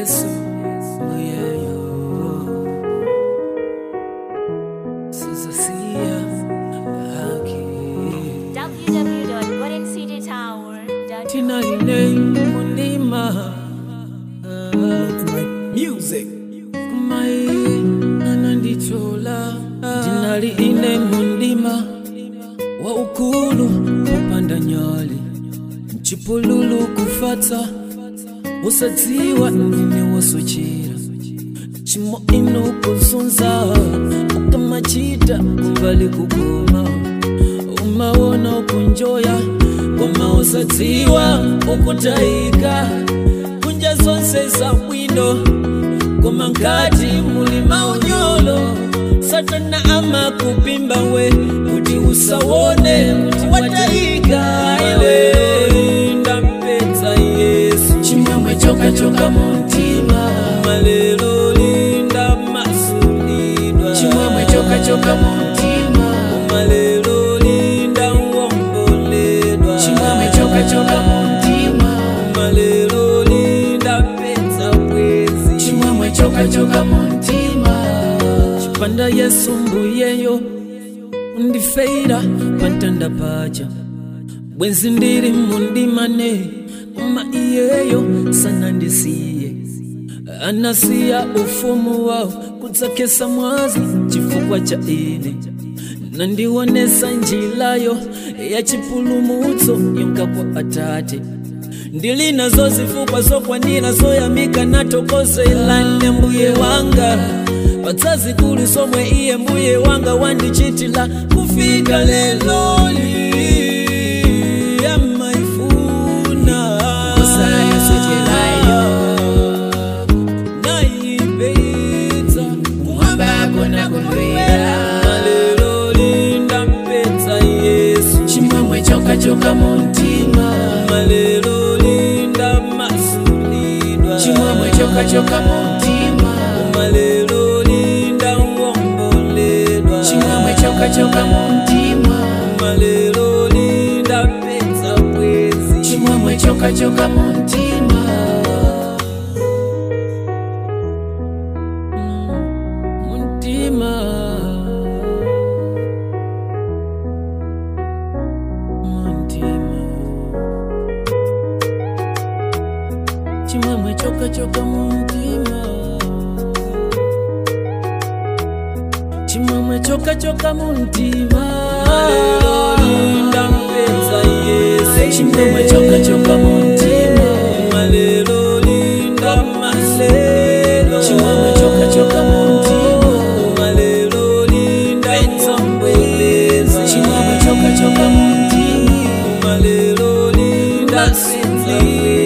yesu muyeyo sizasiya haki www.goldencitytower.com. tinaline munima Music. kumai anandichola tinali ine mundima wa ukulu kupanda nyali mchipululu kufata usadziwa ndine wosochera chimo ino kuzunza ukamachita kumbali kukoma umaona ukunjoya koma usadziwa ukutayika kunja zonse za bwino koma nkati muli maunyolo satana amakupimba we kuti usawone kuti watayika ile ndampedza yesu chimwemwe chokachoka muntima malelo linda masulidwa chimwemwe chokachoka muntima malelo linda uomboledwa chimwemwe chokachoka muntima malelo linda pesa bwezi chimwemwe chokachoka muntima chipanda yesu mbuyeyo undifeira pantanda paja bwenzi ndiri mundimane uma iyeyo sanandisiye anasiya ufumu wawo kudzakesa mwazi chifukwa cha ine nandionesa njilayo ya chipulumutso yonka kwa atate ndili nazo zifukwa zokwanira zoyamika natokozelane mbuye wanga padzazikulu somwe iye mbuye wanga wandichitila kufika leloli amaifuna Kusayosochelayo. naipedza Kumwamba hakuna kumwera. malelo lindampedza yesu Chimwemwe chokachoka muntima. malelo linda masulidwa Chimwemwe chokachoka muntima. malelo linda uomboledwa Chimwemwe chokachoka muntima. malelo linda pesa bwezi Chimwemwe chokachoka muntima. muntima muntima chimwemwe chokachoka muntima chimwemwe chokachoka muntima linda mpedza yesu Chimwemwe chokachoka muntima. malelo linda malelo Chimwemwe chokachoka muntima. malelo linda nzombwelezi Chimwemwe chokachoka muntima. malelo linda sinzia